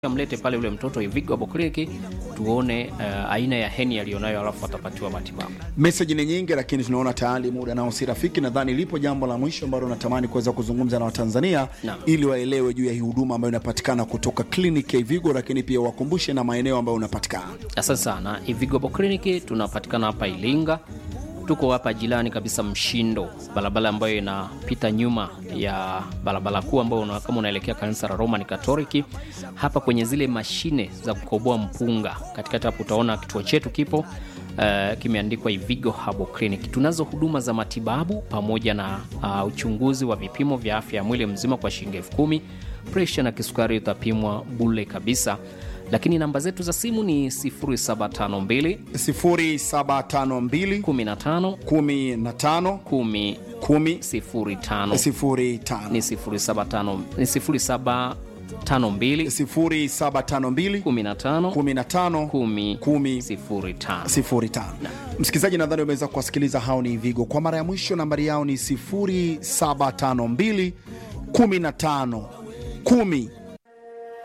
amlete pale yule mtoto Ivigo hapo kliniki tuone uh, aina ya heni aliyonayo, alafu atapatiwa matibabu. Meseji ni nyingi, lakini tunaona tayari muda nao si rafiki. Nadhani lipo jambo la mwisho ambalo natamani kuweza kuzungumza na Watanzania Naam. ili waelewe juu ya hii huduma ambayo inapatikana kutoka kliniki ya Ivigo, lakini pia wakumbushe na maeneo ambayo unapatikana. Asante sana. Ivigo hapo kliniki tunapatikana hapa Ilinga, tuko hapa jirani kabisa Mshindo, barabara ambayo inapita nyuma ya barabara kuu ambayo una, kama unaelekea kanisa la Roman Katoliki, hapa kwenye zile mashine za kukoboa mpunga, katikati hapo utaona kituo chetu kipo uh, kimeandikwa Ivigo Habo Clinic. Tunazo huduma za matibabu pamoja na uh, uchunguzi wa vipimo vya afya ya mwili mzima kwa shilingi elfu kumi. Presha na kisukari utapimwa bule kabisa, lakini namba zetu za simu ni 0752 0752 15 15 10 10 05 05 ni 075 ni 0752 0752 15 15 10 10 05 05. Msikilizaji, nadhani umeweza kuwasikiliza hao ni Vigo kwa mara ya mwisho. Nambari yao ni 0752 15 10